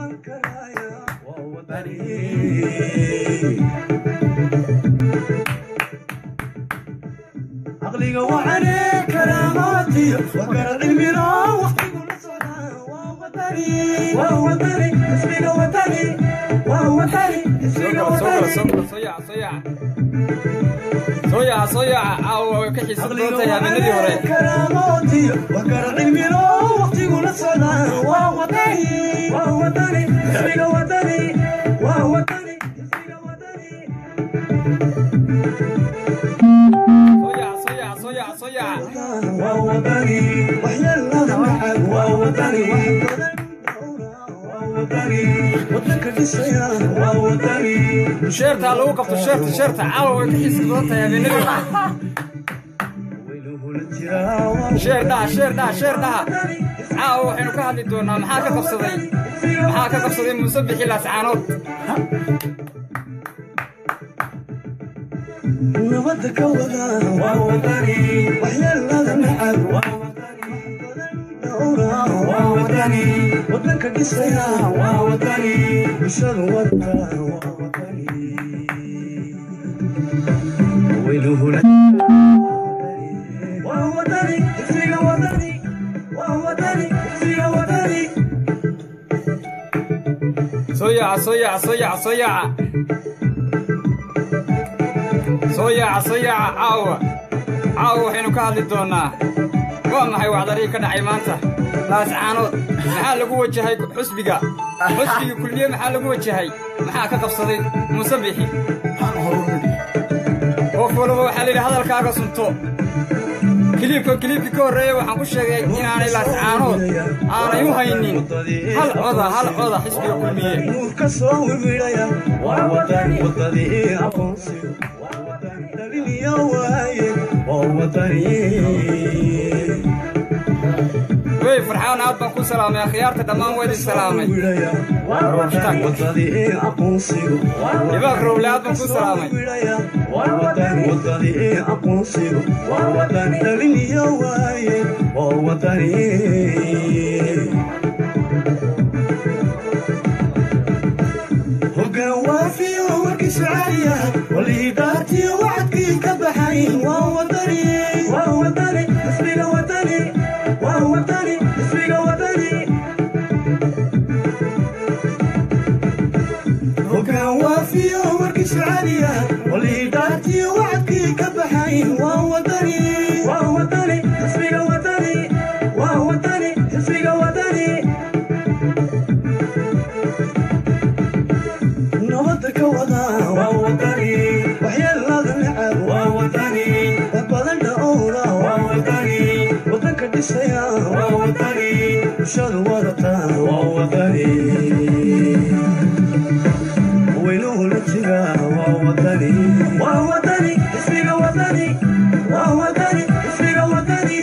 عقلي وعليه كراماتي وقرا علمنا وقتي وطني ووطني اسمي وطني ووطني اسمي وطني soo yaca soo yaca soo yaca soo yaca caawa way ka xiisa badan tahay habeenadii hore كراماتي وقرا علمنا وقتي ونصنا ووطني ووطني اسمي وطني ووطني اسمي وطني soo yaca soo yaca soo yaca soo yaca ووطني وحيا الله معك ووطني ووطني وطنك في السيارة ووطني sheertaa lagu qabto sheerta sheerta caawa way ka xiisa badan tahay habeenadii hore ويله الجراوة sheer dhaha sheer dhaha sheer dhaha caawa waxaynu ka hadli doonaa maxaa ka qabsaday maxaa ka qabsaday muuse bixi laascaanood نبضك ولا ووطني وحيا الله معك ووطني ووطني وطنك في السيارة ووطني بشر وطني ووطني ويله ووطني اسمي وطني ووطني اسمي وطني soo yaca soo yaca soo yaca soo yaca soo yaca soo yaca caawa caawa waxaynu ka hadli doonaa waa maxay wacdarii ka dhacay maanta laascaanood maxaa lagu wajahay xusbiga xusbiga kulmiye maxaa lagu wajahay maxaa ka qabsaday muuse bixi qof walba waxaa layidhi hadalkaaga sunto kiliibka kiliibkii ka horreeya waxaan ku sheegay inaanay laascaanood aanay u haynin hal coda hal coda xisbiga kulmiye nuurka soo wiwidhaya waa watani wadadii aqoonsiga waa watani dhaliniyo waaye waa watani wey farxaan aad baan ku salaamay akhyaarta dhammaan waa idin salaamay wiwidhaya waa watani wadadii aqoonsiga ibaaq rowle aad baan ku salaamay waa watani wadadii aqoonsiga waa watani dhaliniyo waaye waa watani hoggaan waafiyo warkiisu caaliya waliidaartii wacadkii ka baxay waa wadani waa wadani ismiga wadani waa wadani ismiga wadani hoggaan waafiyo warkiisu caaliya waliidaartii wacadkii ka baxay waa wadani waa wadani ismiga wadani waa wadani ismiga wadani nabada ka wada waa wadani waxyeelada necab waa wadani wax badan dhowra waa wadani wadanka dhisaya waa wadani bulshada wadata waa wadani weynuhu la jira waa wadani waa wadani ismiga wadani waa wadani ismiga wadani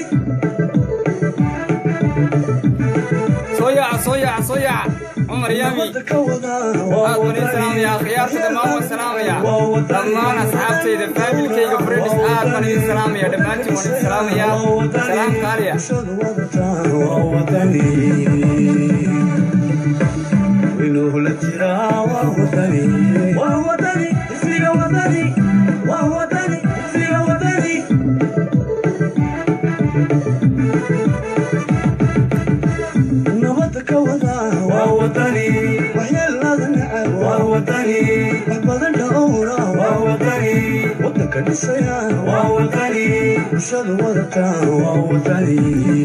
soo yaaca soo yaaca soo yaaca cumar yaami nabada ka wada waa aad baan idin salaamaya akhyaarta dhammaan waan salaamaya dhammaan asxaabtayda faamilkayga fredis aad baan idin salaamaya dhammaantiin waan idin salaamaya salaam qaaliya bulshada wadata waa wadani weynuhu la jira waa wadani waa wadani ismiga wadani waa wadani ismiga wadani nabada ka wada waa wadani waxyeelada necab waa wadani wax badan dhowra waa wadani wadanka dhisaya waa wadani bulshada wadata waa wadani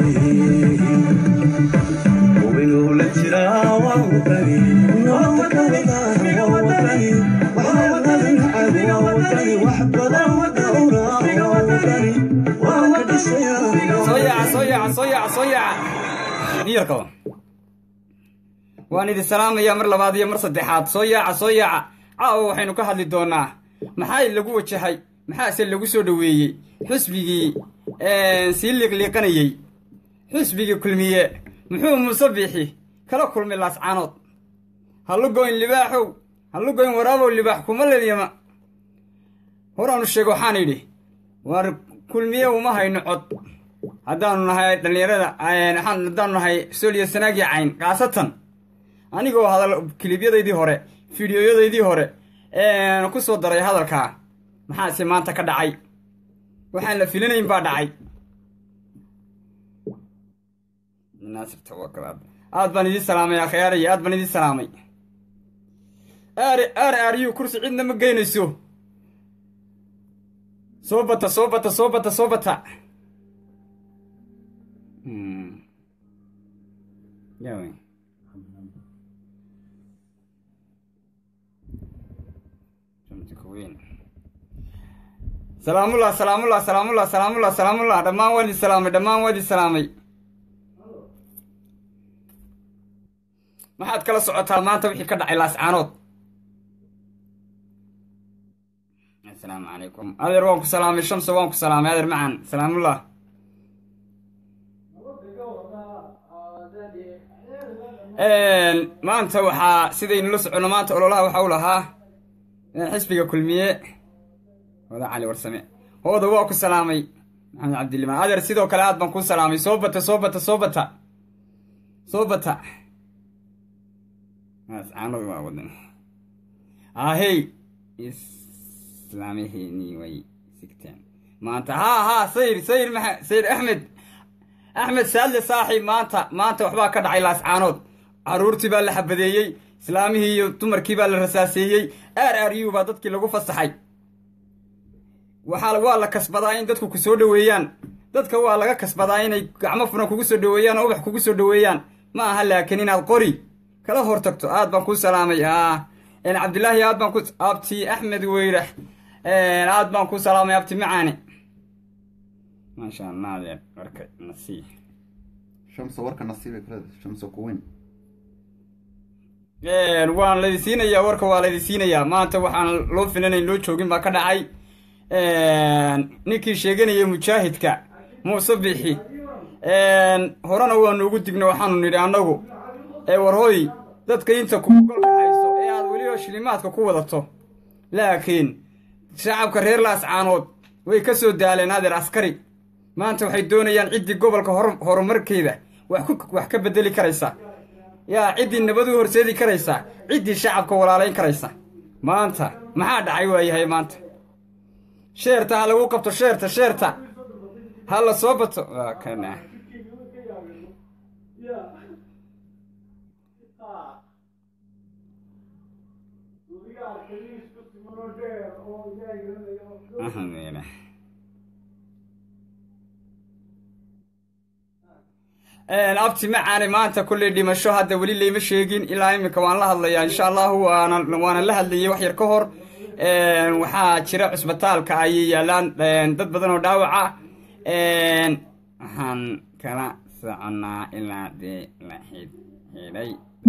weynuhu la jira waa wadani nabada ka wada waa wadani waxyeelada necab waa wadani wax badan dhowra waa wadani wadanka dhisaya soo yaaca soo yaaca soo yaaca soo yaaca niyarkaba waan idin salaamayaa mar labaad iyo mar saddexaad soo yaaca soo yaaca caawa waxaynu ka hadli doonaa maxaa lagu wajahay maxaase lagu soo dhoweeyey xusbigii sii liiqliiqanayey xusbigii kulmiye muxuu muuse biixi kala kulmay laascaanood hallugoyn libaaxow hallugoyn waraabow libaax kuma ledyama horaanu sheego waxaan idhi waar kulmiye uma hayno cod haddaanu nahay dhallinyarada haddaanu nahay sooliyo sanaagii cayn kaasatan anigoo hadal kilibyadaydii hore fideoyadaydii hore ku soo daray hadalkaa maxaase maanta ka dhacay waxaan la filanayn baa dhacay aad baan idiin salaamay akhyaaraya aad baan idiin salaamay ar aryu kursi cidna ma geynayso soo bata soo bata soo bata soo bata salaamullah salaamullah salaamullah salaamullah salaamullah dhammaan waa idin salaamay dhammaan waa idin salaamay maxaad kala socotaa maanta wixii ka dhacay laascaanood asalaamu calaykum adeer waan ku salaamay shamso waan ku salaamay adeer macan salaamullah maanta waxaa sidaynu la soconno maanta ololaha waxa u lahaa xisbiga kulmiye oda cali warsame hooda waa ku salaamay maxamed cabdilimaan adeer sidoo kale aad baan kuu salaamay soo bata soo bata soo bata soo bata caanadu waa wadan ahey islaamiheenii way sigteen maanta haa haa sayr sayr maa sayr axmed axmed saadle saaxiib maanta maanta waxbaa ka dhacay laascaanood carruurtii baa la xabadeeyey islaamihii iyo dumarkii baa la rasaaseeyey aar aar u baa dadkii lagu fasaxay waxaa waa la kasbadaa in dadku ku soo dhoweeyaan dadka waa laga kasbadaa inay gacmo furan kugu soo dhoweeyaan oo ubax kugu soo dhoweeyaan ma aha laakiin inaad qori kala hor tagto aad baan kuu salaamay cabdilaahi aad baan ku abti axmed weyrax aad baan kuu salaamay abti macaane maasha allah adeer warka nasiib shamso warka nasiibay kulada shamso kuweyn waan laydin siinayaa warka waa laydin siinayaa maanta waxaan loo filanayn loo joogin baa ka dhacay ninkii sheeganayay mujaahidka muuse bixi horena waanu ugu digna waxaanu nidhi annagu ee warhooy dadka inta kuugolka hayso ee aad weliba shilimaadka ku wadato laakiin shacabka reer laascaanood way ka soo daaleen adeer askari maanta waxay doonayaan ciddii gobolka horumarkeeda wax ka bedeli karaysa yaa ciddii nabad u horseedi karaysa ciddii shacabka walaalayn karaysa maanta maxaa dhacay waayahay maanta sheerta ha lagu qabto sheerta sheerta ha la soo bato waa kana abti macaane maanta kulley dhimasho hadda weli layma sheegin ilaa iminka waan la hadlayaa insha allahu waana waana la hadlayay wax yar ka hor waxaa jira cusbitaalka ayay yaalaan dad badan oo dhaawaca waxaan kala soconaa ilaa dee la xidhay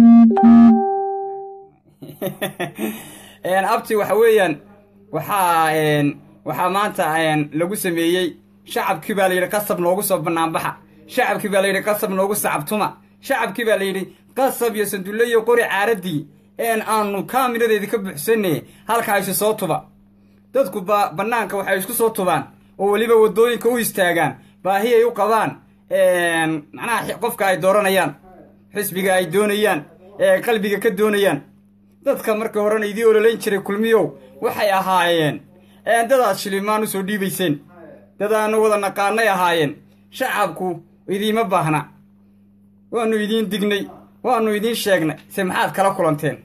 abti waxa weeyaan waxaa waxaa maanta lagu sameeyey shacabkii baa layidhi qasab noogu soo banaanbaxa shacabkii baa layidhi qasab noogu sacabtuma shacabkii baa layidhi qasab iyo sandulle iyo qori caaradii een aanu kaamiradeedii ka buuxsanne halkaa isu soo tuba dadku ba bannaanka waxay isku soo tubaan oo weliba waddooyinka u istaagaan baahi ay u qabaan macnaha qofka ay dooranayaan xisbiga ay doonayaan ee qalbiga ka doonayaan dadka markii horena idii ololayn jiray kulmiyow waxay ahaayeen dadaad shilimaan u soo dhiibayseen dadaanu wada naqaanay ahaayeen shacabku idiima baahna waannu idiin dignay waannu idiin sheegnay se maxaad kala kulanteen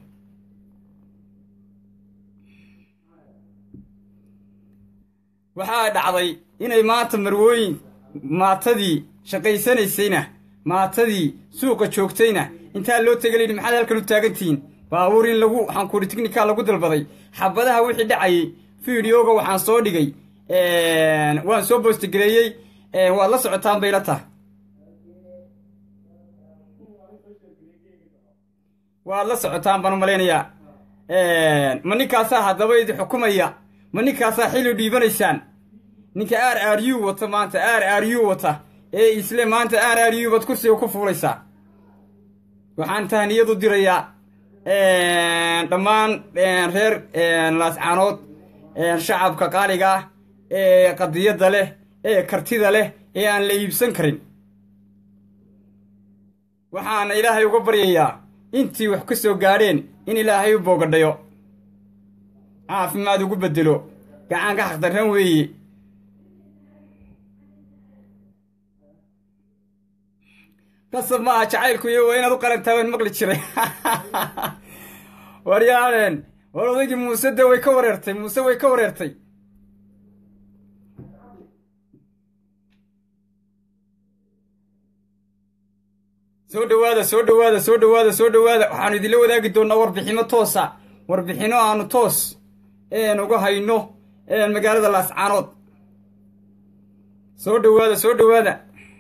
waxaa dhacday inay maanta marwooyin maatadii shaqaysanaysayna maatadii suuqa joogtayna intaa loo tega layidhi maxaad halkan u taagantihiin baabuur in lagu waxaankuuri tiknika lagu dalbaday xabadaha wixii dhacayay fideoga waxaan soo dhigay waan soo boostigareeyey waad la socotaan bayla tah waad la socotaan baan u malaynayaa ma ninkaasaa haddaba idi xukumaya ma ninkaasaa xilli dhiibanaysaan ninka r r u wata maanta r r u wata ee isle maanta r r u baad kursiga ku fuulaysaa waxaan tahniyadu dirayaa dhammaan reer laascaanood shacabka qaaliga ah ee qadiyadda leh ee kartida leh ee aan la iibsan karin waxaana ilaahay uga baryayaa intii wax ka soo gaadheen in ilaahay u boogadhayo caafimaad ugu beddelo gacan ka xaqdarran weeye qasab maaha jacaylku iyo waa inaad u qalantaa waan maqli jiray waryaadeen war odaygii muuse de way ka wareertay muuse way ka wareertay soo dhowaada soo dhowaada soo dhowaada soo dhowaada waxaanu idinla wadaagi doonnaa warbixino toosa warbixino aanu toos een uga hayno een magaalada laascaanood soo dhowaada soo dhowaada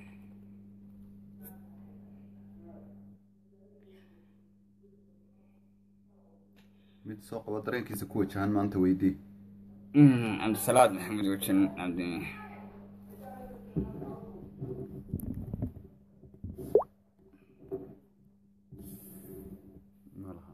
mid soo qabo dareenkiisa ku wajahan maanta weydii cabdisalaad maxamed wejin cabdi ma laha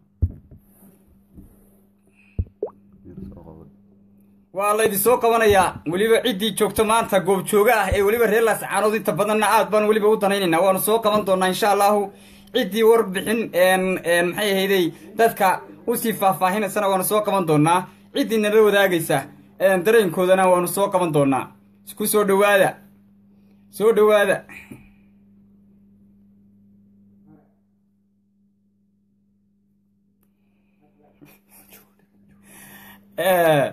mid soo qabo waa laydin soo qabanayaa weliba ciddii joogto maanta goobjooga ah ee weliba reer laascaanood inta badanna aad baan weliba u danaynaynaa waanu soo qaban doonaa insha allahu ciddii warbixin n n maxay ahaydey dadka usii faahfaahinaysana waanu soo qaban doonaa ciddii nala wadaagaysa n dareenkoodana waanu soo qaban doonaa isku soo dhowaada soo dhowaada Eh,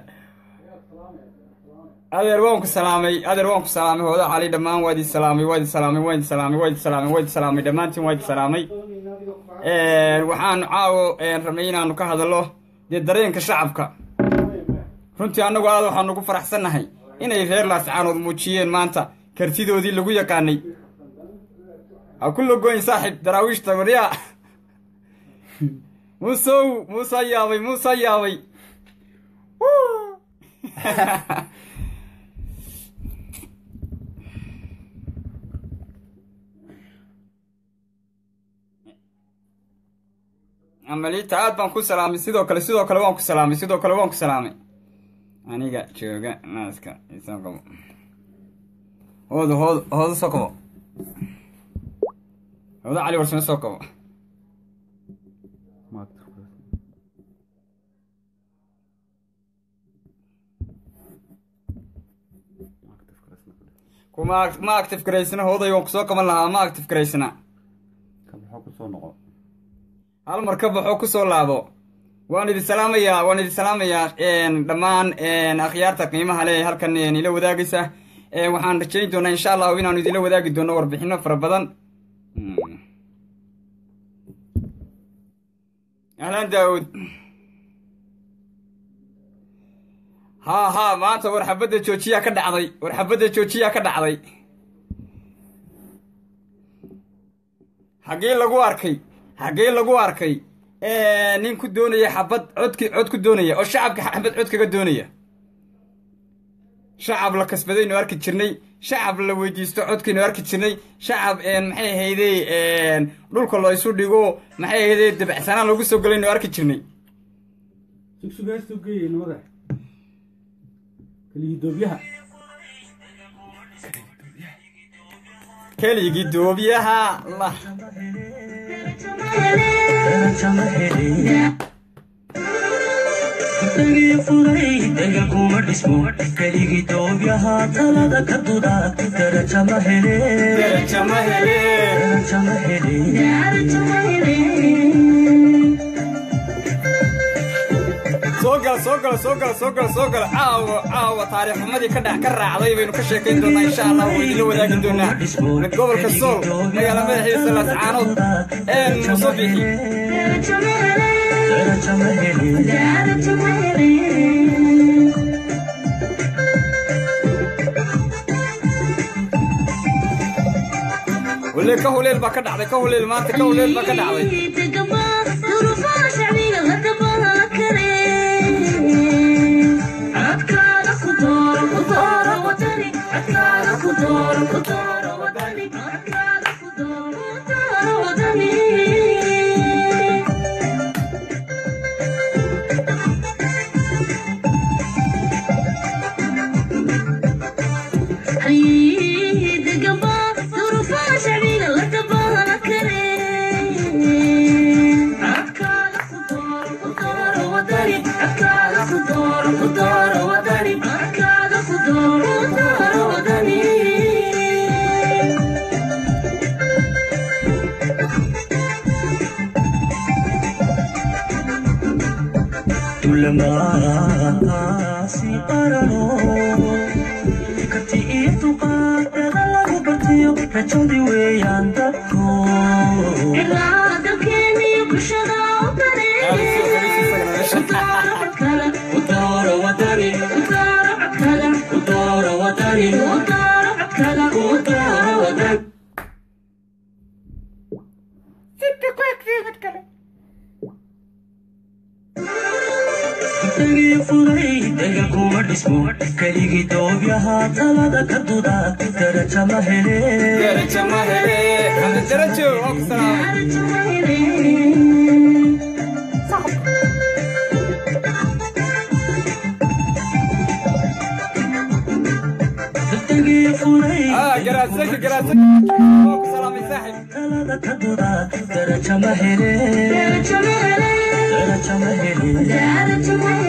adeer waan ku salaamay adeer waan ku salaamay hooda cali dhammaan waa idin salaamay waa idin salaamay waa idin salaamay waa idin salaamay waa idin salaamay dhammaantiin waa idin salaamay waxaanu caawo rabnay inaanu ka hadallo dee dareenka shacabka runtii annagu aad waxaanu ugu faraxsannahay inay reer laascaanood muujiyeen maanta kartidoodii lagu yaqaanay ha ku logoyn saaxib daraawiishta waryaa muusow muusaa yaabay muusaa yaabay Woo! amaliita aad baan ku salaamay sidoo kale sidoo kale waan ku salaamay sidoo kale waan ku salaamay aniga jooga naaska isoo qabo hooda hooda hooda soo qabo hooda cali warsame soo qabo maagta kuma ma active garaysna hooday waan kusoo qaban lahaa ma active garaysna ka baxoo kusoo noqo hal mar ka baxoo kusoo laabo waan idin salaamayaa waan idin salaamayaa dhammaan akhyaarta qiimaha leh halkan ila wadaagaysa waxaan rajayn doonaa insha allahu inaanu idinla wadaagi doono warbixino fara badan ahlan daawud haa haa maanta war xabadda joojiyaa ka dhacday war xabadda joojiyaa ka dhacday xaggee lagu arkay xaggee lagu arkay nin ku doonaya xabad codki cod ku doonaya oo shacabka xabad cod kaga doonaya shacab la kasbadaynu arki jirnay shacab la weydiisto codkaynu arki jirnay shacab maxay ahaydey dhulka la isu dhigo maxay ahaydey dabacsanaan lagu soo galaynu arki jirnay sugsugaastuu geeyey nimada keligidoobyaha keligii doobyaha la keligii doobyaha talada ka duda daraja ma hele daraja ma hele daraja ma hele soo gala soo gala soo gala soo gala soo gala caawa caawa taariikh xumadii ka dhex ka raacday baynu ka sheekayn doonaa insha allah waa idinla wadaagi doonaa gobolka sool magaala madaxiisa laascaanood een muso bixi daraja ma hele wale ka huleel baa ka dhacday ka huleel maanta ka huleel baa ka dhacday kulamaasi qarano karti iyo dulqaadada lagu bartiyo rajadi weeyaan dadku udooro wadani udooro wadani udooro wadani dagii furay daga kuma dhismo keligii doobyahaa talada ka duda daraja ma hele daraja ma hele xamdi darajo waa ku salaamay dagii furay ah garaasaki garaasaki waa ku salaamay saaxib talada ka duda daraja ma hele daraja ma hele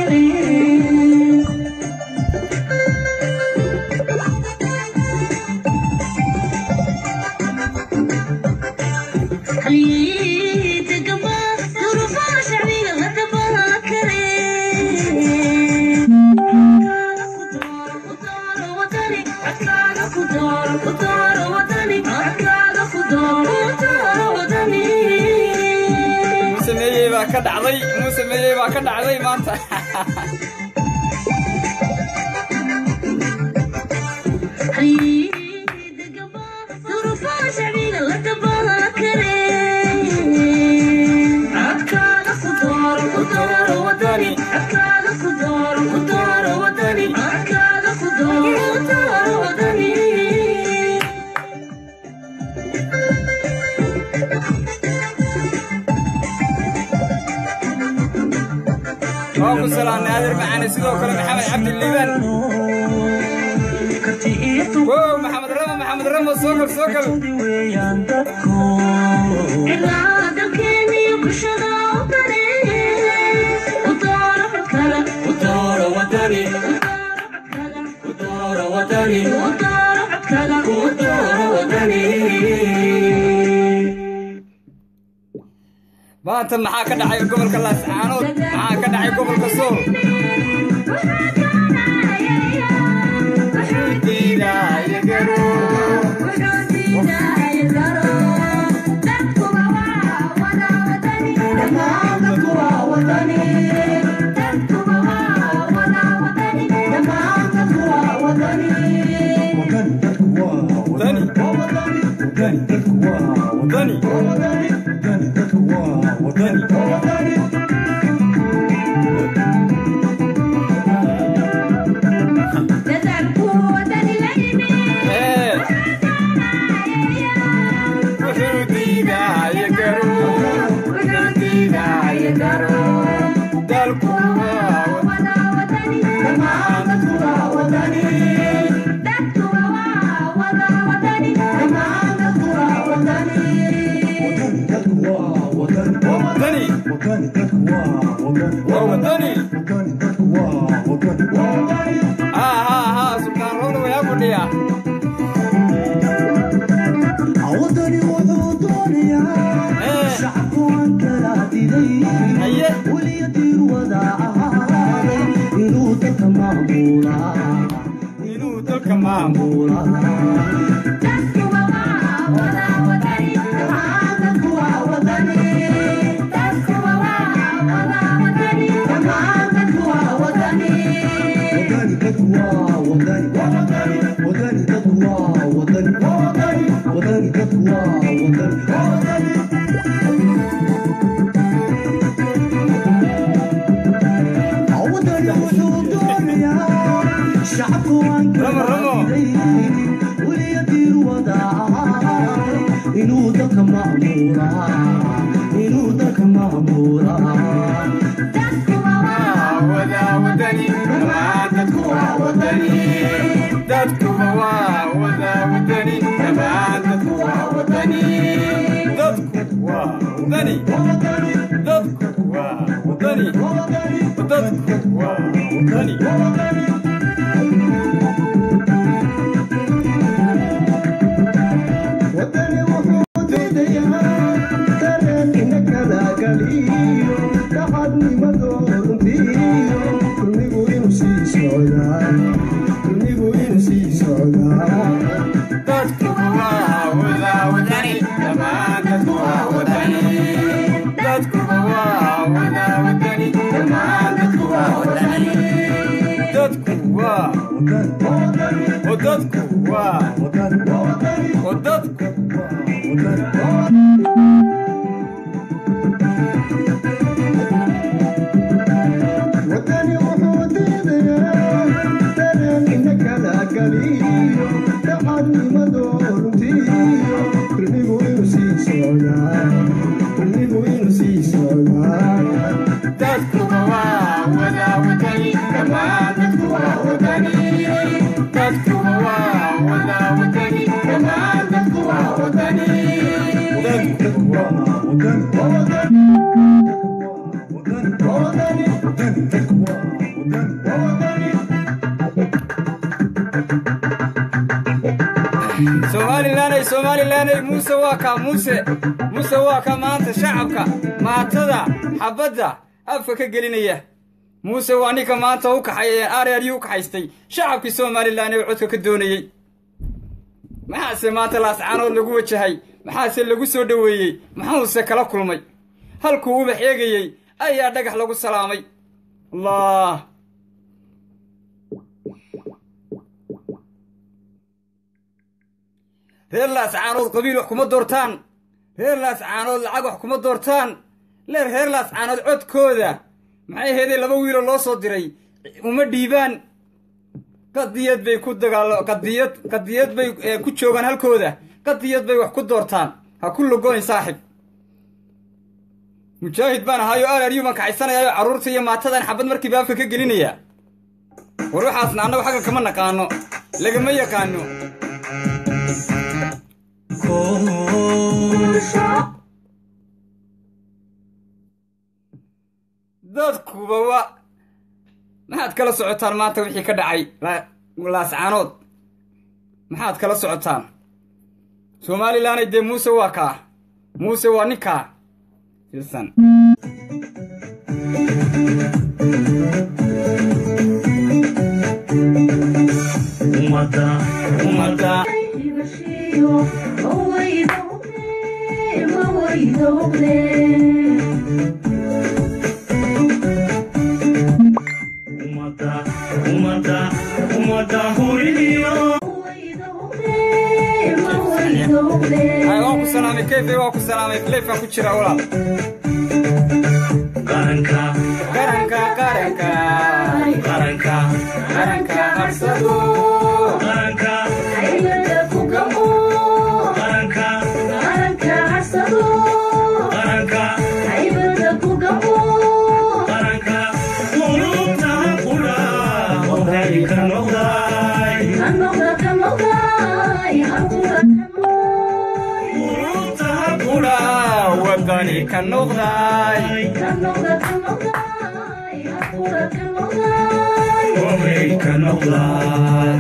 muuse meeyey baa ka dhacday muuse meeyey baa ka dhacday maanta waa ku salaamnay adeer macaane sidoo kale maxamed cabdi liibaan karti iyo wow maxamed ramo maxamed ramo soo gal soo gal dulqaadi weeyaan dadku udooro wadani udooro wadani udooro wadani maanta maxaa ka dhacay gobolka laascaanood maxaa ka dhacay gobolka sool dani dani ee wuxuu diidaayo garo wuxuu diidaayo garo dalku waa wadani waa wadani haa haa haa sultaan roona wayaa fadhiya wadani wuxuu doonayaa ee shacabku aan kala diday haye weliya diir wada ahaaday inuu dadka maamulaa inuu dalka maamulo wadani dadku waa wadani wadani dadku waa wadani wadani dadku waa wadani wadani wuxuu doonayaa shacabku aan Ramo, Ramo. weliya diir wada ahaaday inuu dadka maamulaa inuu dadka maamulaa wada wadani dhammaan dadku waa wadani dadkuba waa wada wadani dhammaan dadku waa wadani dadku waa wadani dadku waa wadani dadku waa wadani wadani wuxuu diidayaa dareen ina kala galiyo daxadnimadoo runtii wadaa wadani dhammaan dadku waa wadani dadku waa oo dadku waa oo dadku wadani wuxuu diidayaa dareenkina kala galiyo daxadnimado runtiyo kulmigu inuu sii socdaa kulmigu inuu sii socdaa dadku waa wadaa wadani dhammaan dadku waa wadani dadku waa wadaa wadani dhammaan dadku waa wadani dadku somalilaney somalilaney muuse waa kaa muuse muuse waa ka maanta shacabka maatada xabadda afka ka gelinaya muuse waa ninka maanta u kaxay aryaryu u kaxaystay shacabkii somalilan ee codka ka doonayey maxaase maanta laascaanood lagu wajahay maxaase lagu soo dhoweeyey maxuuse kala kulmay halkuu ubax eegayey ayaa dhagax lagu salaamay allah reer laascaanood qabiil wax kuma doortaan reer laascaanood lacag wax kuma doortaan leer reer laascaanood codkooda maxay heeday laba wiiloo loo soo diray uma dhiibaan qadiyad bay ku dagaalo qadiyad qadiyad bay eh, ku joogaan halkooda qadiyad bay wax ku doortaan ha ku logoyn saaxib mujaahid baan ahaayo alaryu baan kaxaysanayaayo carruurta iyo maatadan xabad markiiba afka ka gelinaya war waxaasna annagu xagga kama naqaano lagama yaqaano dadkuba wa maxaad kala socotaan maanta wixii ka dhacay la- laascaanood maxaad kala socotaan somalilanay dee muuse waa kaa muuse waa ninkaa filsan ummadda ummadda ummadda ummadda ummadda huridiyo Ay, waan ku salaamay kayfe waan ku salaamay leefkaan ku jiraa walaal qaranka qaranka qaranka qaranka qaranka harsado qaranka qaranka qaranka qaranka qulubta qura ohay ka noqday qulubta qura wadani ka noqday ohay ka noqday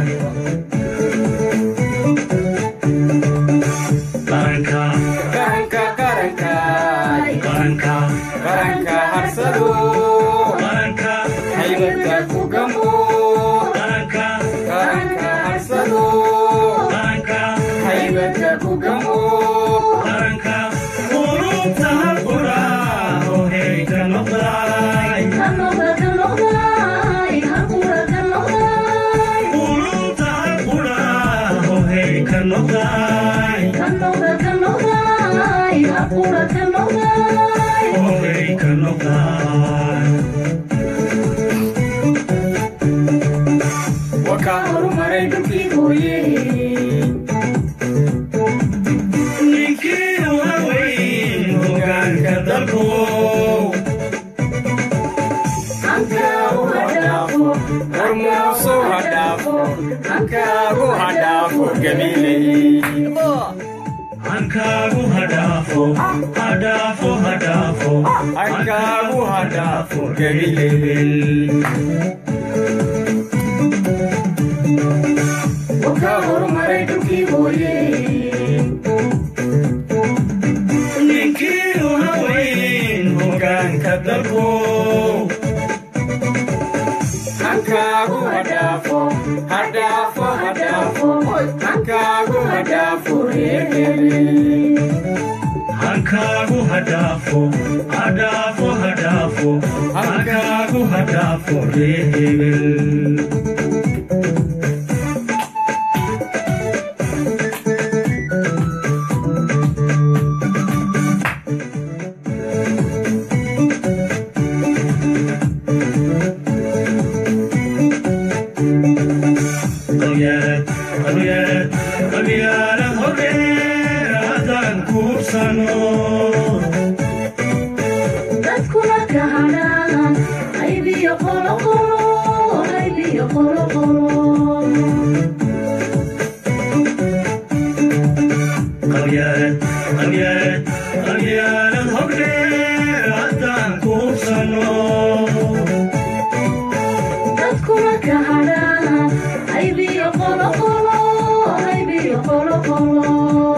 qaranka qaranka qaranka qaranka qaranka harsado qaranka haybadka ku gamo qaranka qaranka harsado qaranka haybadka ku gamo qaranka qulubta qura ohay ka noqday qulubta qura ohay ka noqday ohay ka noqday waka horumaray dhulkii hooye ninkii haweyn hogaanka dalku hormuusu hadhaafo hankaagu hadhaafo gabiley hankaagu hadhaafo hadhaafo hadhaafo hankaagu hadhaafo gabiley ka horumaray dhulkii hooye ninkii haweyn hogaanka dalku hankaagu hadhaafo hadhaafo hadhaafo hankaagu hadhaafo reerkeli hankaagu hadhaafo hadhaafo hadhaafo dhaafo halkaagu ha dhaafo ree hebel qabyaalad qabyaalad qabyaalad horeer haddaan kuubsano dadkuna ka hadhaan qaybiyo qoloqolo qaybiyo qoloqolo qabyaalad qabyaalad qabyaalad horeer haddaan kuubsano dadkuna ka hadhaan qaybiyo qoloqolo qaybiyo qoloqolo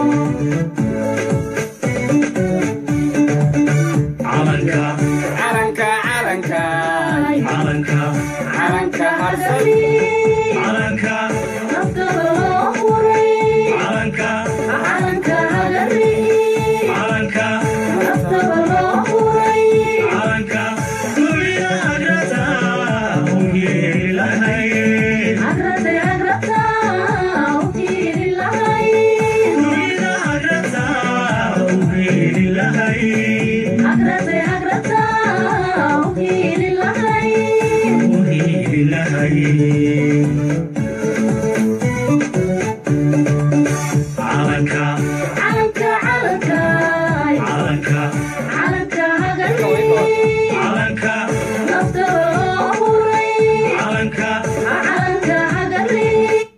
calanka calanka calanka calanka calanka harsan calanka naftada loo huray calanka calanka hagari calanka naftada loo huray calanka dunida agrata ugeeri lahayd agrate agrata u hiiri lahay dunida agrata ugeeri lahayd agrate agrata u hiiri lahay ugeeri lahayd calanka calanka calanka calanka calanka hagari calanka naftada loo huray calanka calanka hagari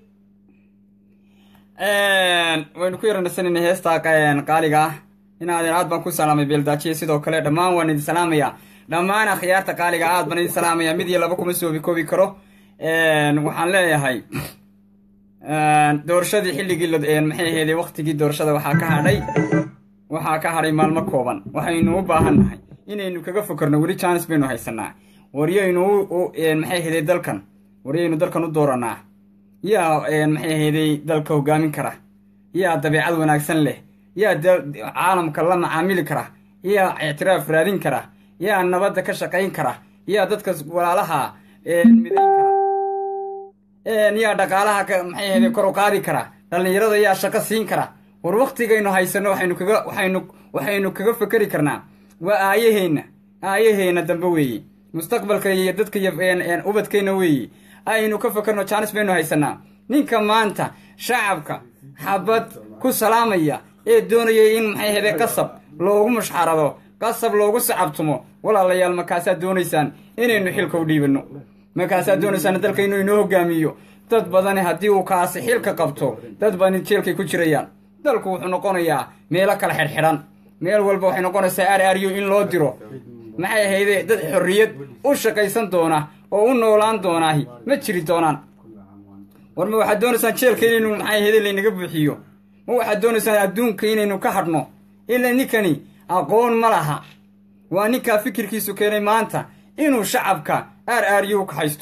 waynu ku yaranaysanayna heestaa qa- qaaliga ah inaadeen aad baan ku salaamay beeldaajiya sidoo kale dhammaan waan idin salaamaya dhammaan akhyaarta qaaliga aad baan idin salaamaya mid iyo laba kuma soobi koobi karo waxaan leeyahay doorashadii xilligii la- maxay ahaydee waqtigii doorashada waxaa ka hadhay waxaa ka hadhay maalmo kooban waxaynu u baahan nahay inaynu kaga fokarno weli jaanis baynu haysanaa waryaynu u- u- maxay ahaydee dalkan waryaynu dalkan u dooranaa yaa maxay ahaydey dalka hogaamin kara yaa dabeecad wanaagsan leh yaa da- caalamka la macaamili kara yaa ictiraaf raadin kara yaa nabadda ka shaqayn kara yaa dadka walaalaha midayn kara yaa dhaqaalaha ka maxay ahaydey kor u qaadi kara dhallinyarada yaa shaqo siin kara war waktigaynu haysano waxaynu kaga waxaynu waxaynu kaga fekeri karnaa waa aayaheenna aayaheenna dambe weeye mustaqbalka iyo dadka iyo een- een ubadkeenna weeye aynu ka fekerno jaanis baynu haysanaa ninka maanta shacabka xabad ku salaamaya ee doonaya in maxay ahaydee qasab loogu mushxarado qasab loogu sacabtumo walaalayaal markaasaad doonaysaan inaynu xilka u dhiibanno markaasaad doonaysaan dalka inuu inoo hogaamiyo dad badani haddii uu kaasi xilka qabto dad badani jeelkay ku jirayaan dalku wuxuu noqonayaa meelo kala xidhxidhan meel walba waxay noqonaysaa r r u in loo diro maxay ahayde dad xorriyad u shaqaysan doona oo u noolaan doonaahi ma jiri doonaan war ma waxaad doonaysaan jeelka inaynu maxay ahayde laynaga buuxiyo ma waxaad doonaysaan adduunka inaynu ka hadhno ilaa ninkani aqoon ma laha waa ninkaa fikirkiisu keenay maanta inuu shacabka r r u ka haysto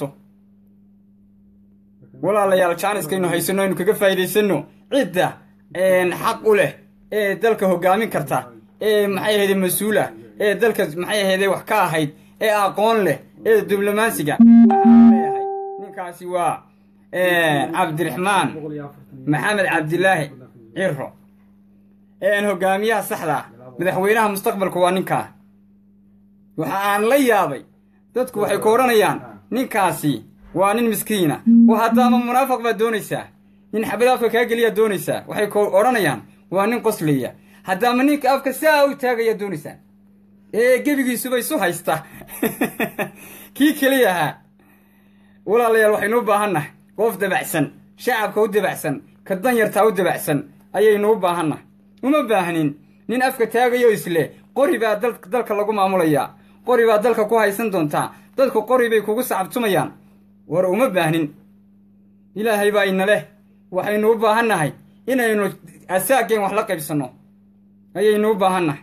walaalayaal jaaniskaynu haysano aynu kaga faa'iidaysanno cidda xaq u leh ee dalka hogaamin karta ee maxay ahayde mas-uula ee dalka maxay ahayde wax ka ahayd ee aqoon leh ee diblomaasiga waxaan leeyahay ninkaasi waa cabdiraxmaan maxamed cabdilaahi ciro hogaamiyaha saxda ah madaxweynaha mustaqbalku waa ninkaa waxa aan la yaabay dadku waxay ku odhanayaan ninkaasi waa nin miskiina oo haddaama munaafiq baad doonaysaa nin xabad afka kaa geliyaa doonaysaa waxay ku odhanayaan waa nin qoslaya haddaama ninka afka saa u taagayaa doonaysaa ee gebigiisuba isu haysta kii keliya ahaa walaalayaal waxaynu u baahannahay qof dabacsan shacabka u dabacsan ka danyartaa u dabacsan ayaynu u baahannahay uma baahnin nin afka taagayo isle qori baa dal- dalka lagu maamulayaa qori baa dalka ku haysan doontaa dadku qori bay kugu sacabtumayaan war uma baahnin ilaahay baa ina leh waxaynu u baahannahay inaynu asaageen wax la qaybsanno ayaynu u baahannahay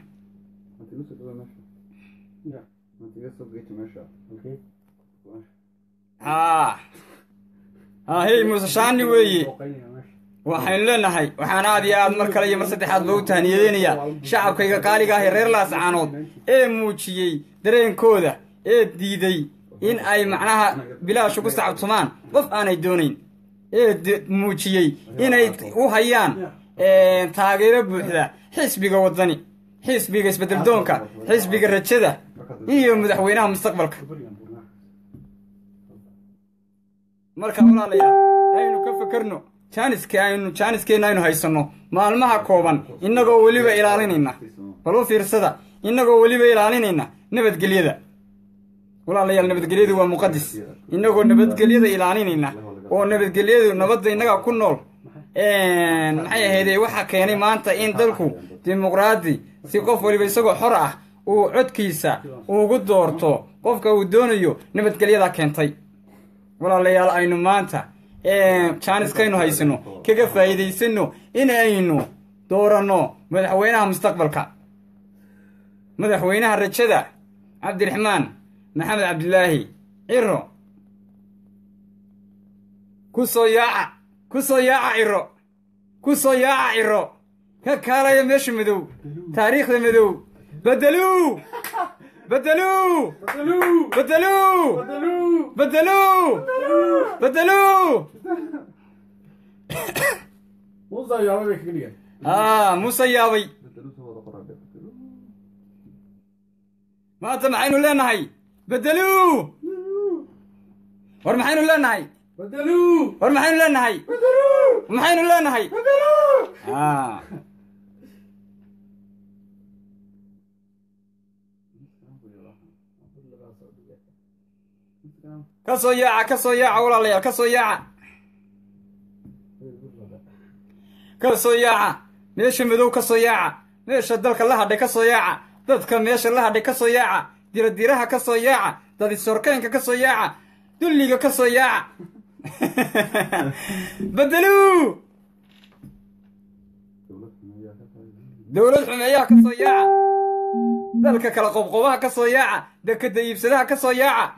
haa haa hey muuse shaani weeye waxaynu leenahay waxaan aad iyo aad mar kale iyo mar saddexaad loogu tahniyadeynayaa shacabkayga qaaliga ah ee reer laascaanood ee muujiyey dareenkooda ee diiday in ay macnaha bilaash ugu sacabtumaan qof aanay doonayn ee de- muujiyey inay u hayaan taageero buuxda xisbiga waddani xisbiga isbeddeldoonka xisbiga rajada iyo madaxweynaha mustaqbalka marka walaalayaal aynu ka fakarno jaaniska aynu jaaniskeenna aynu haysanno maalmaha kooban innagoo weliba ilaalinayna bal u fiirsada innagoo weliba ilaalinayna nabadgelyada walaalayaal nabadgelyadu waa muqadis innagoo nabadgelyada ilaalinayna oo nabadgelyadu nabadda innaga ku nool maxay ahaydee waxaa keenay maanta in dalku dimuqraadi si qof waliba isagoo xor ah uu codkiisa ugu doorto qofka uu doonayo nabadgelyadaa keentay walaalayaal aynu maanta jaaniskaynu haysano kaga faa'iidaysano in aynu dooranno madaxweynaha mustaqbalka madaxweynaha rajada cabdiraxmaan maxamed cabdilaahi ciro ku soo yaaca ku soo yaaca ciro ku soo yaaca ciro ka kaalaya meesha madow taariikhda madow bedeluu bedeluu bedeluu bedeluu bedeluu muusa yaaba bay kaga dhigan aa muuse yaabay maanta maxaynu leenahay bedeluu war maxaynu leenahay bedeluu war maxaynu leenahay maxaynu leenahay aa ka soo yaaca ka soo yaaca walaalayaal ka soo yaaca ka soo yaaca meesha madow ka soo yaaca meesha dalka la hadhay ka soo yaaca dadka meesha la hadhay ka soo yaaca diradiraha ka soo yaaca dadisorkeenka ka soo yaaca dulliga ka soo yaaca bedeluu dowlad xumeeyaha ka soo yaaca dalka kala qobqobaha ka soo yaaca dekada iibsadaha ka soo yaaca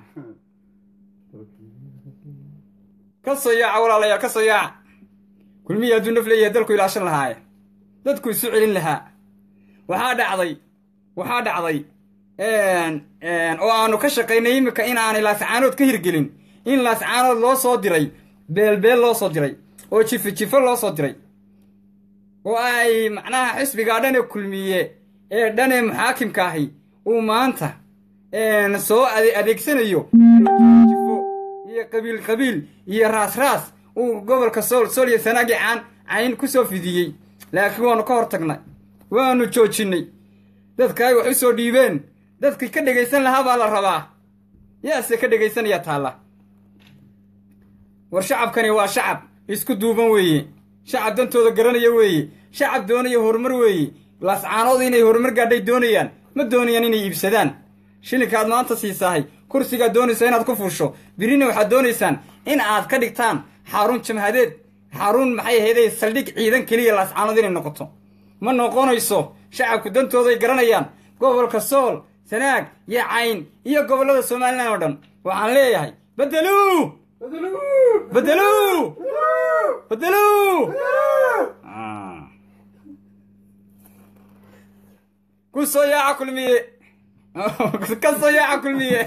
ka soo yaaca walaalayaal ka soo yaaca kulmihii hadduu naf leeyahay dalku ilaashan lahaaye dadku isu celin lahaa waxaa dhacday waxaa dhacday oo aanu ka shaqaynay iminka in aanay laascaanood ka hirgelin in laascaanood loo soo diray beelbeel loo soo diray oo jifo jifo loo soo diray oo ay macnaha xisbigaa dhane kulmiye ee dhane muxaakimka ahi uu maanta soo adeegsanayo jifo iyo qabiil qabiil iyo raas raas uu gobolka sool sool iyo sanaagi caan cayn ku soo fidiyey laakiin waanu ka hor tagnay waanu joojinnay dadka ay wax u soo dhiibeen dadkii ka dhegaysan lahaa baa la rabaa yaase ka dhegaysanaya taalla war shacabkani waa shacab isku duuban weeye shacab dantooda garanaya weeye shacab doonaya horumar weeye laascaanood inay horumar gaadhay doonayaan ma doonayaan inay iibsadaan shilinkaad maanta siisahay kursigaad doonaysa inaad ku fuusho birina waxaad doonaysaan in aad ka dhigtaan xarun jamhadeed xarun maxay ahayday saldhig ciidan keliya laascaanood inay noqoto ma noqonayso shacabku dantooday garanayaan gobolka sool sanaag iyo cayn iyo gobollada somalilan oo dhan waxaan leeyahay bedeluu bedeluu bedeluu ku soo yaaca kulmiye ka soo yaaca kulmiye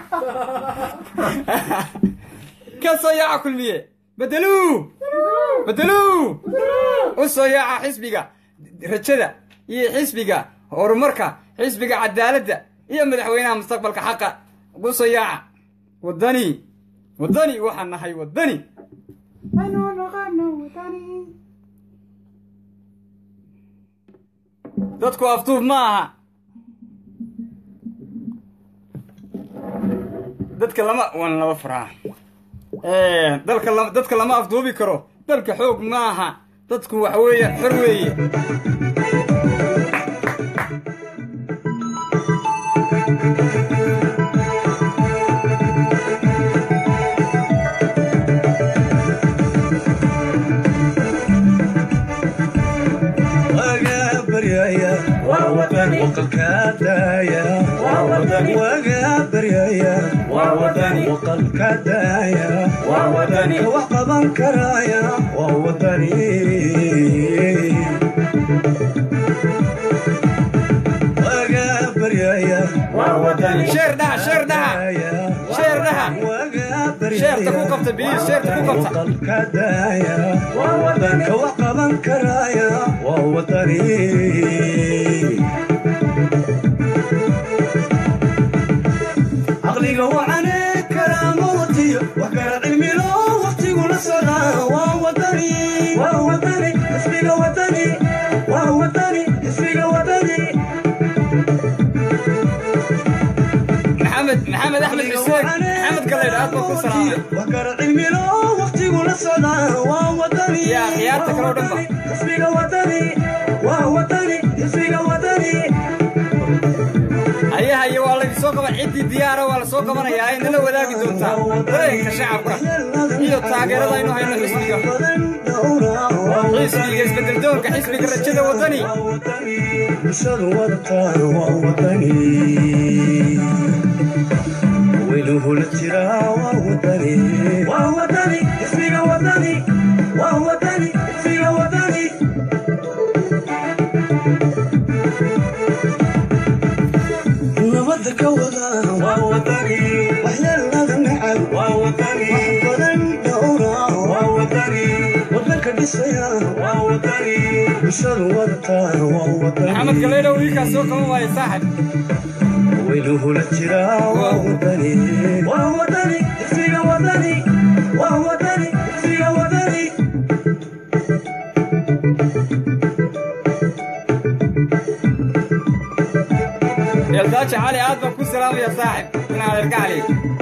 ka soo yaaca kulmiye bedeluu bedeluu u soo yaaca xisbiga rajada iyo xisbiga horumarka xisbiga cadaaladda iyo madaxweynaha mustaqbalka xaqa ugu soo yaaca waddani waddani waxaan nahay waddani dadku afduub ma aha dadka lama waan laba faraa dalka la dadka lama afduubi karo dalka xoog ma aha dadku waxa weeye xor weeye waga baryaya waqalka daaya waga baryaya waqalka daaya ka wax qaban karaya waa wadani waga baryaya waa wadani sheer dhaha sheer dhaha sheer dhaha sheerta ku qabta biyihi sheerta ku qabta dalka daaya waa wadani ka wax qaban karaya waa wadani caqliga wacane karaamo watiyo wax kala cilmilo waqtigula socdaa waa wadani waa wadani xisbiga wadani waa wadani xisbiga wadani maxamed maxamed axmed xuseen maxamed galeydh aad baa ku salaamay wax kala cilmilo waqtigula socdaa waa wadani Ya, khiyaarta kale oo dhan ba. xisbiga wadani waa wadani xisbiga wadani hayaha iyo waa laydin soo qaban ciddii diyaara waa la soo qabanayaa ay nala wadaagi doontaa dareenka shacabka iyo taageerada aynu hayno xisbiga xisbiga isbedeldoonka xisbiga rajada wadani bulshadu wadataan waa wadani weynuhula jiraa waa wadani waa wadani xisbiga wadani waa wadani xisbiga wadani nabada ka wada waa wadani waxyeelada nacab waa wadani wax badan dhowra waa wadani wadanka dhisaya waa wadani bulshadu wadataan waa wadani maxamed galeydh wiilkaa soo qaban waaye saaxib weynuhula jiraa waa wadani waa wadani xisbiga wadani waa wadani xisbiga wadani eeldaaja cali aad baan ku salaamaya saaxib inaan erka cali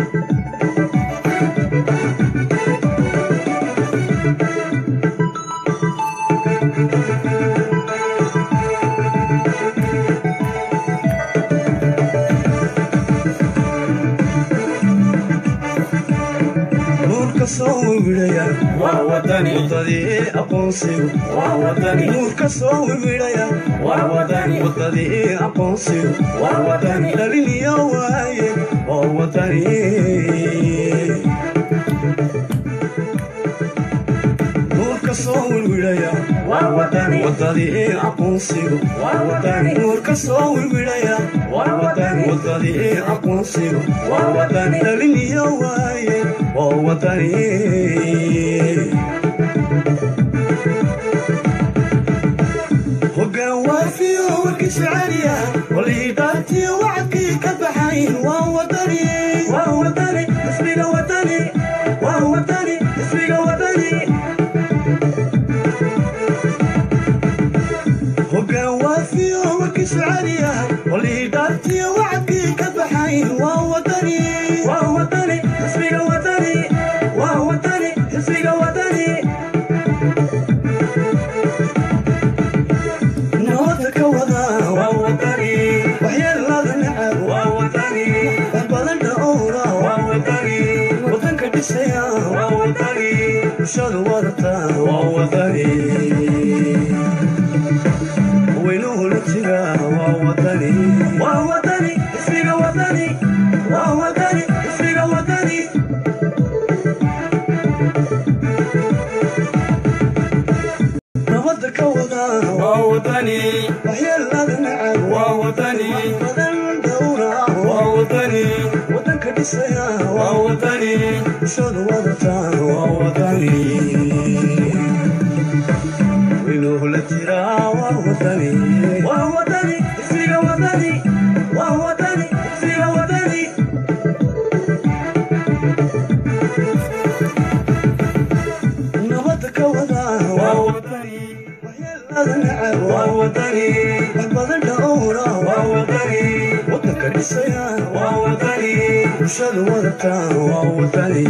nuurka soo wiwidhaya waa wadani wadadii aqoonsigu waa wadani nuurka soo wiwidhaya waa wadani wadadii aqoonsigu waa wadani dhaliniyo waaye waa wadani nuurka soo wiwidhaya waa wadani wadadii aqoonsigu waa wadani nuurka soo wiwidhaya waa wadani wadadii aqoonsigu waa wadani dhaliniyo waaye waa wadani hoggaan waafiyo warkiisu caliya waliidhaantiyo wacadkii ka baxayn waa wadani waa wadani xisbiga wadani waa wadani xisbiga wadani hoggaan waafiyo warkiisu caliya waliidhaantiyo wacadkii ka baxayn waa wadani waa wadani xisbiga wadani waa wadani xisbiga wadani nabada ka wada waa wadani waxyeelada nacab waa wadani wax badan dhowra waa wadani wadanka dhisaya waa wadani bulshadu wadata waa wadani weynuhula jira waa wadani waa wadani xisbiga wadani waa wadani xisbiga wadani nabada ka wada waa wadani waxyeelada nacab waa wadani badan dhowra waa wadani wadanka dhisaya waa wadani bulshadu wadata waa wadani weynuhula jira waa wadani waa wadani xisbiga wadani waa wadani xisbiga wadani nabada ka wada waa wadani waxyeelada nacab waa wadani wax badan dhowra waa wadani wadanka dhisaya waa wadani bulshadu wadata waa wadani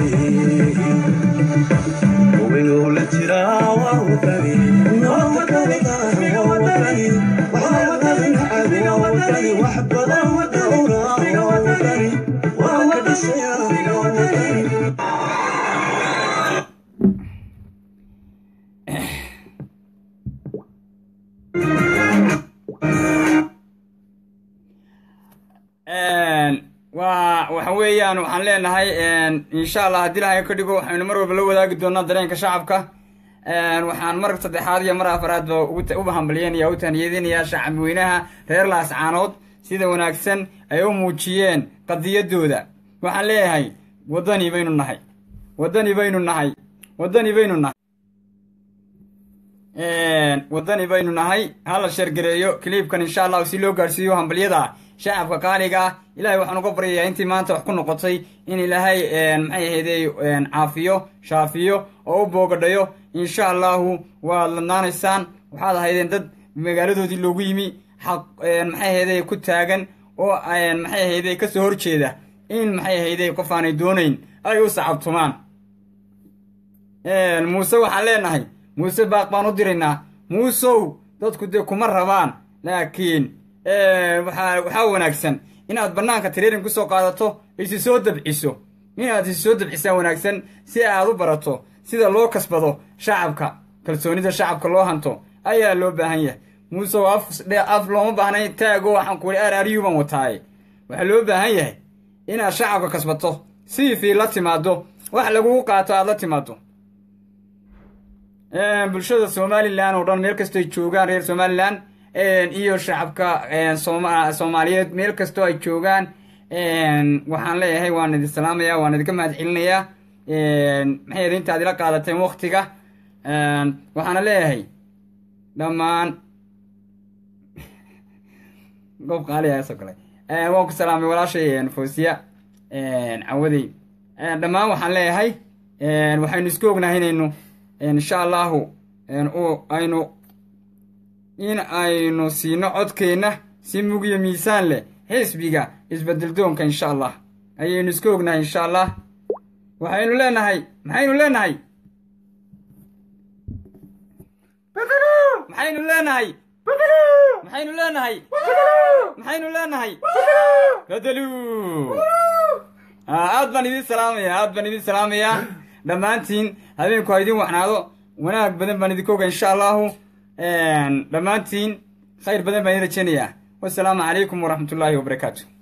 weynuhula jira waa wadani nabada ka wada waa wadani waxyeelada nacab waa wadani wax badan dhowra waa wadani wadanka dhisaya waa wadani waa waxa weeyaan waxaan leenahay insha allah haddii ilahay ka dhigo waxaynu mar walba la wadaagi doonaa dareenka shacabka waxaan mar saddexaad iyo mar afaraad ba ugu hambalyeynaya u tahniyadinayaa shacabweynaha reer laascaanood sida wanaagsan ay u muujiyeen qadiyaddooda waxaan leeyahay waddani baynu nahay waddani baynu nahay waddani baynu nahay waddani baynu nahay hala sheergareeyo kiliibkan insha allahu si loo gaadhsiiyo hambalyada shacabka qaaliga ah ilaahay waxaan uga baryayaa intii maanta wax ku noqotay in ilaahay maxay ahayday caafiyo shaafiyo oo u boogadhayo insha allahu waad ladnaanaysaan waxaad ahaydeen dad magaaladoodii loogu yimi xaq maxay ahayday ku taagan oo maxay ahayday kasoo horjeeda in maxay ahayday qof aanay doonayn ay u sacabtumaan muuse waxaan leenahay muuse baaq baan u diraynaa muusow dadku dee kuma rabaan laakiin waxaa waxaa wanaagsan inaad bannaanka tireerin kusoo qaadato isi soo dabciso inaad isi soo dabcisaa wanaagsan si aad u barato sida loo kasbado shacabka kalsoonida shacabka loo hanto ayaa loo baahan yahay muusew af af looma baahnay taago waxaan kuhi ar aryu baan wataaye waxaa loo baahan yahay inaad shacabka kasbato si fii la timaado wax lagugu qaato aad la timaado bulshada somalilan oo dhan meel kastoy joogaan reer somalilan iyo shacabka soomaaliyeed meel kastoo ay joogaan waxaan leeyahay waan idin salaamaya waan idinka mahad celinayaa maxay ed intaad ila qaadateen waktiga waxaana leeyahay dhammaan goob qaaliyaasoo kale waan ku salaamay walaashay foosiya cawadey dhammaan waxaan leeyahay waxaynu isku ognahay inaynu insha allahu aynu in aynu siino codkeenna si mugiyo miisaan leh xisbiga isbedeldoonka insha allah ayaynu iska ognahay insha allah waxaynu leenahay maxaynu leenahay maxaynu leenahay maxaynu leenahay maxaynu leenahay bedelu aad baan idin salaamaya aad baan idin salaamayaa dhammaantiin habeenku ha idin waxnaado wanaag badan baan idinka oga insha allahu dhammaantiin khayr badan baan idin rajeynayaa wasalaamu calaykum waraxmat ullaahi wabarakaatu